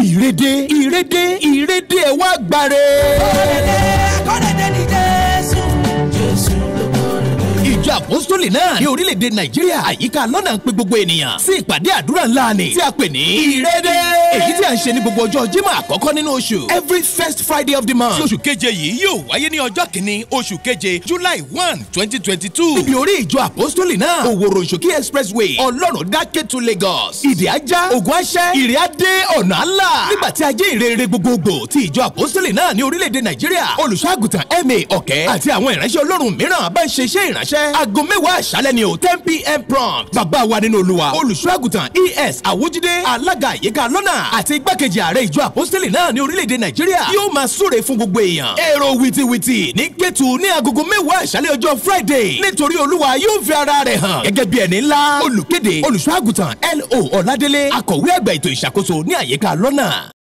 ìrèdè ìrèdè ìrèdè ẹ̀ wá gbàre. kọ́lẹ́dẹ́ kọ́lẹ́dẹ́ ní jésù jésù ló kọ́lẹ́dẹ́. ìjọ àpọ́sítólì náà ní orílẹ̀-èdè nàìjíríà àyíká lọ́nà ń pe gbogbo ènìyàn sí ìpàdé àdúrà ńlá ni tí a pè ní ìrèdè èyí tí a ń ṣe ní gbogbo ọjọ́ jímọ̀ àkọ́kọ́ nínú oṣù every first friday of the month tí oṣù keje yìí yóò wáyé ní ọjọ́ kìíní oṣù keje july one twenty twenty two. níbi orí ìjọ àpọ́sítólì náà òwòrò ìṣòkí expressway ọlọ́run dákẹ́ to lagos ìdí ajá ògùn aṣẹ́ ìrì adé ọ̀nà àlà nígbà tí ajé ìrere gbogbogbò ti ìjọ àpọ́sítólì náà ní orílẹ̀-èdè nàìjíríà olùṣọ́àgùtàn ma ọ̀kẹ́ àti àwọn ìránṣẹ́ ọlọ́run mìíràn bá ń ṣe iṣẹ́ ìránṣẹ́ aago mẹ́wàá àṣálẹ́ ni o ten pm prompt bàbá wa nínú olúwa olùṣọ́àgùtàn es àwùjídé alága àyíká lọ́nà àti igbákejì ààrẹ ìjọ àpọ́sítélì náà ní orílẹ̀-èdè nàìjíríà yóò máa súre fún gbogbo èèyàn èrò wìtìwìtì ní kẹ́tù ní agogo mẹ́wàá àṣálẹ́ ọjọ́ friday nítorí olúwa yóò fi ara rẹ̀ hàn gẹ́gẹ́ bí ẹni ńlá olùkéde olùṣọ́àgùtàn lo ọ̀ládélé akọ̀wé àgbà ètò ìṣàkóso ní àyíká lọ́nà.